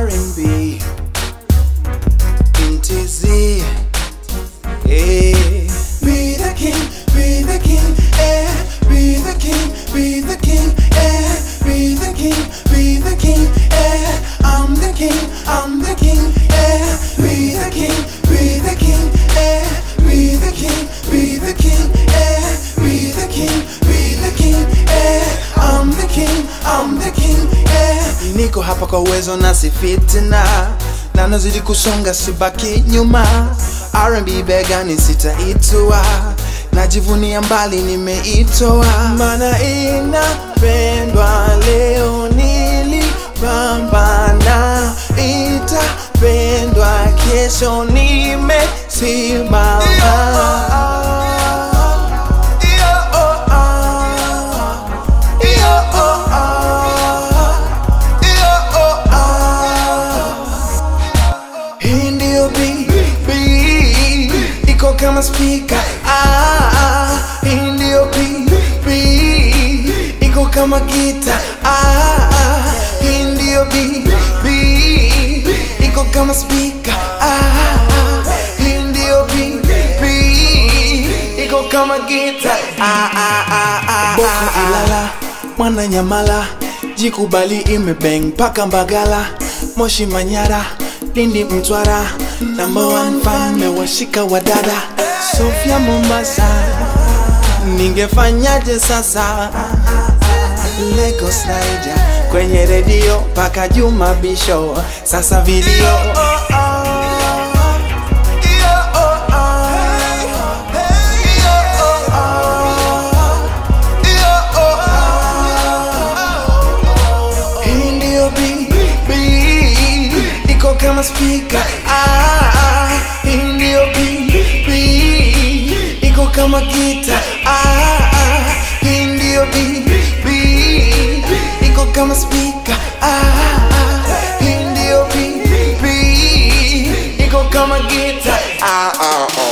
R&B in TZ. Yeah. Be the king, be the king, eh. Be the king, be the king, eh. Be the king, be the king, eh. I'm the king, I'm the king, eh. Be the king, be the king, eh. Be the king, be the king, eh. Be the king, be the king, eh. I'm the king, I'm the king, eh. Niko hapa kwa uwezo na si fitina na nazidi kusonga sibaki nyuma R&B begani sitaitua najivunia mbali nimeitoa mana inapendwa leo nilipambana itapendwa kesho nimesimama Hii ndio BB iko kama spika ah, ah. Hii ndio BB iko kama gita ah, ah. Hii ndio BB iko kama spika ah, ah. Hii ndio BB iko kama gita ah, ah, ah, ah, Boko Ilala mwana Nyamala jikubali imebeng mpaka Mbagala Moshi Manyara Lindi Mtwara number one fan mewashika wadada Sofia Mombasa ningefanyaje sasa Lagos Niger kwenye redio paka Juma Bisho sasa video Hii ndio BB iko kama spika ah, ah. Hii ndio BB iko kama gita ah, ah. Hii ndio BB iko kama spika ah, ah. Hii ndio BB iko kama gita ah, ah, ah.